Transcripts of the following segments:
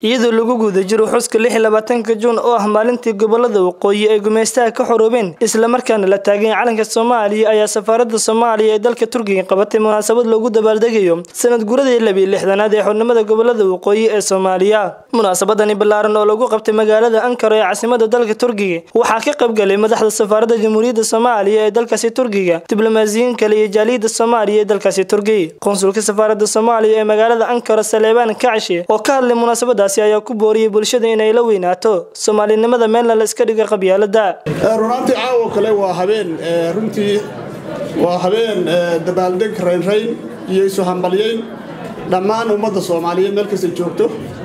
iyadoo lagu guda jiro xuska lix iyo labaatanka juun oo ah maalintii gobolada waqooyi ay gumeystaha ka xoroobeen islamarkaana la taagay calanka soomaaliya ayaa safaaradda soomaaliya ee dalka turkiga qabatay munaasabad loogu dabaaldegayo sanad guradii labiyo lixdanaad ee xornimada gobolada waqooyi ee soomaaliya munaasabadani ballaaran oo lagu qabtay magaalada ankara ee caasimada dalka turkiga waxaa ka qaybgalay madaxda safaaradda jamhuuriyadda soomaaliya ee dalkaasi turkiga diblomaasiyiin kale iyo jaaliyadda soomaaliya ee dalkaasi turkiga konsulka safaaradda soomaaliya ee magaalada ankara saleebaan kacshe oo ka hadlay munaasabadaasi ayaa ku booriyey bulshada inay la weynaato soomaalinimada meelna la iska dhiga qabyaalada runaantii caawo kale waa habeen runtii waa habeen dabaaldeg raynrayn iyo isu hambalyayn dhammaan ummadda soomaaliyeed meel kasta joogto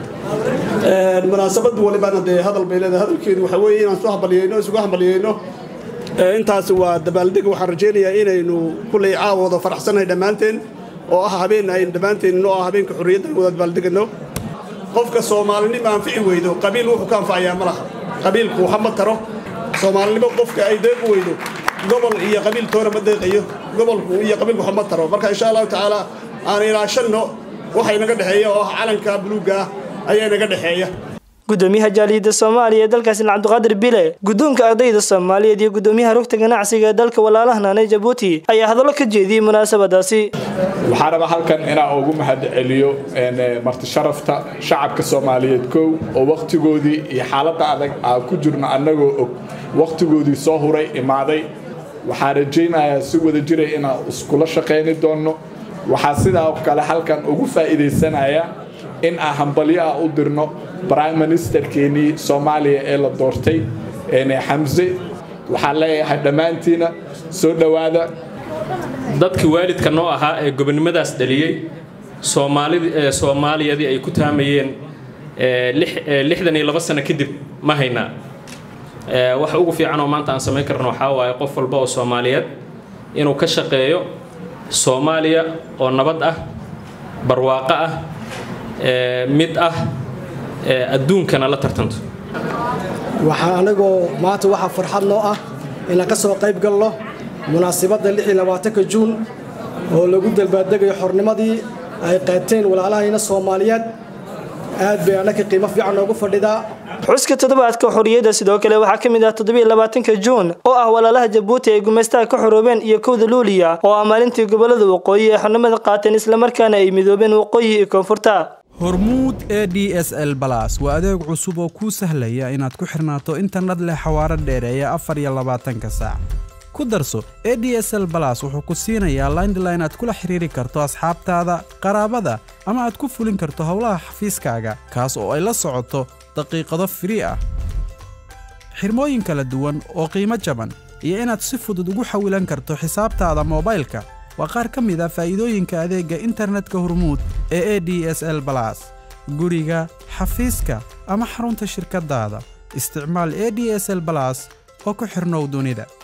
munaasabad walibana dee hadal bay leedahay hadalkeedu waxa weeye inaan isu hambalyayno isugu hambalyayno intaas waa dabaaldeg waxaan rajaynayaa inaynu kullay caawooda faraxsannahay dhammaanteen oo ah habeen aynu dhammaanteen oo ah habeenka xorriyadda aynu wada dabaaldegano qofka soomaalinimo anfici weydo qabiil wuxuu ka anfacayaa ma laha qabiilku waxa ma taro soomaalinimo qofka ay deeqi weydo gobol iyo qabiil toona ma deeqayo gobolku iyo qabiilku waxa ma taro marka insha allahu tacaala aan ilaashanno waxa inaga dhexeeya oo ah calanka buluugga ah ayaa inaga dhexeeya gudoomiyaha jaaliyadda soomaaliya ee dalkaasi cabdiqaadir bile guddoonka ardayda soomaaliyeed iyo gudoomiyaha rugta ganacsiga ee dalka walaalahanane jabuuti ayaa hadallo ka jeediyey munaasabadaasi waxaan rabaa halkan inaan ugu mahad celiyo marti sharafta shacabka soomaaliyeed kow oo wakhtigoodii iyo xaaladda adag aan ku jirno annagoo og wakhtigoodii soo huray imaaday waxaan rajaynayaa si wada jiray inaan iskula shaqayni doonno waxaa sidaa kale halkan ugu faa'iidaysanaya in aan hambalyo ah u dirno brime ministerkeenii soomaaliya ee la doortay xamse waxaan leeyahay dhammaantiina soo dhowaada dadkii waalidka noo ahaa ee gobonnimadaas dhaliyey soomaaliyadii ay ku taamayeen lixdan iyo laba sano kadib ma haynaa wax ugu fiican oo maanta aan samayn karno waxaa waaye qof walba oo soomaaliyeed inuu ka shaqeeyo soomaaliya oo nabad ah barwaaqo ah mid ah adduunkana la tartanto waxaa anagoo maanta waxaa farxad noo ah inaan ka soo qayb galno munaasibadda ka juun oo lagu dalbaaddegayo xornimadii ay qaateen walaalahayna soomaaliyeed aad bay annaka qiimo fiican noogu fadhidaa xuska toddobaadka xorriyadda sidoo kale waxaa ka mid ah toddobaiylabaatanka juun oo ah walaalaha jabuuti ay gumaystaha ka xoroobeen iyo kowda luuliya oo ah maalintii gobolada waqooyi ee xornimada qaateen islamarkaana ay midoobeen waqooyi iyo koonfurta hormuud e d s l balas waa adeeg cusub oo kuu sahlaya inaad ku xirnaato internet leh xawaaro dheereeya afar iyo labaatanka saac ku darso e d s l balas wuxuu ku siinayaa laindline aad kula xiriiri karto asxaabtaada qaraabada ama aad ku fulin karto howlaha xafiiskaaga kaas oo ay la socoto daqiiqado firii ah xirmooyin kala duwan oo qiimo jaban iyo inaad si fudud ugu xawilan karto xisaabtaada moobaylka waa qaar ka mid a faa'iidooyinka adeegga internetka hormuud ee e d s l balas guriga xafiiska ama xarunta shirkaddaada isticmaal e d s l balas oo ku xidhnow dunida